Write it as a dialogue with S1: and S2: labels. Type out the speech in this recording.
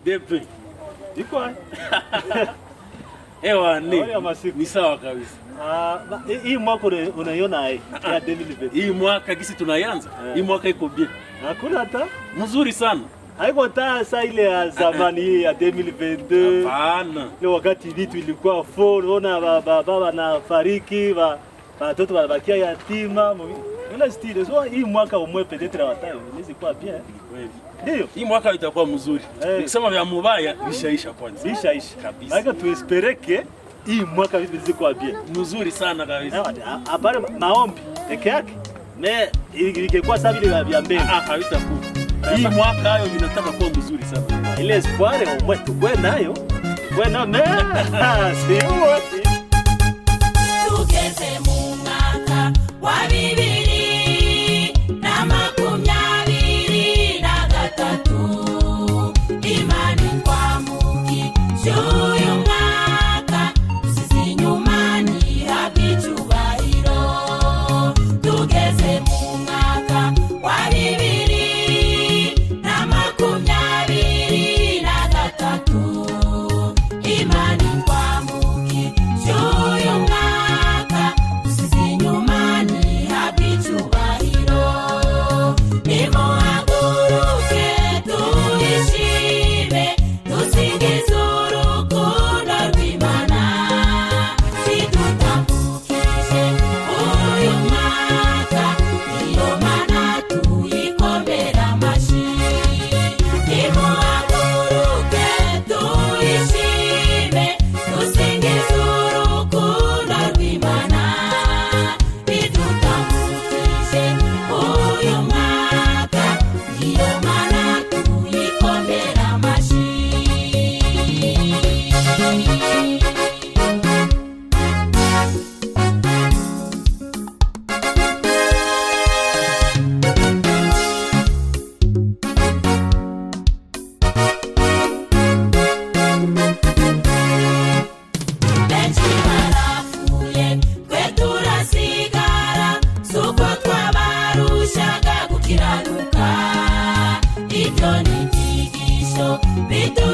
S1: Depe.
S2: iko hai.
S1: Ewa
S2: Habari ya
S1: ni.
S2: masiku.
S1: Ni sawa kabisa.
S2: Ah, ba- hii- hii mwaka una- unaiona hai ya 2020
S1: Hii mwaka kisi tunayanza.
S2: Eh.
S1: Hii mwaka iko bien.
S2: hakuna hata
S1: Mzuri sana.
S2: haiko taa saa ile ya zamani hii ya 2022
S1: Hapana.
S2: ile wakati vitu ilikuwa full, unaona ba- ba- baba na fariki ba watoto wanabakia yatima ile style. So hii mwaka umwe peut-être watayo inaweza kuwa bien,
S1: Kweli.
S2: ndio
S1: Hii mwaka itakuwa mzuri.
S2: Eh.
S1: Nikisema vya mubaya vishaisha kwanza.
S2: isha isha
S1: Kabisa.
S2: Maana tuespereke hii mwaka vitu zikuwa bien.
S1: Mzuri sana kabisa.
S2: Na- Hapana maombi peke yake, me ingekuwa sawa vile vya mbele
S1: Ah, havitakuwa. Hii mwaka hayo vinataka kuwa mzuri sana.
S2: ile espoir omwe tukwe nayo tukwe nayo me si wote
S3: tugeze mu mwaka wa bibiri na makumyabiri na gatatu imana itwamukije uyu mwaka usize inyuma ntihabwe icyubahiro tugeze mu mwaka wa bibiri na makumyabiri na gatatu imana itwamukije uyu mwaka usize inyuma ntihabwe icyubahiro nimuhaguruke tuyishime dusingize urukundo rw'imana ridutambukije uyu mwaka iyo mana tuyikomera amashyi nimuhaguruke tuyishime dusingize urukundo rw'imana ridutambukije uyu mwaka iyo mana tuyikomera amashyi benshi barapfuye twe turasigara si uko twabarushaga gukiranuka ibyo ni ibyigisho bitu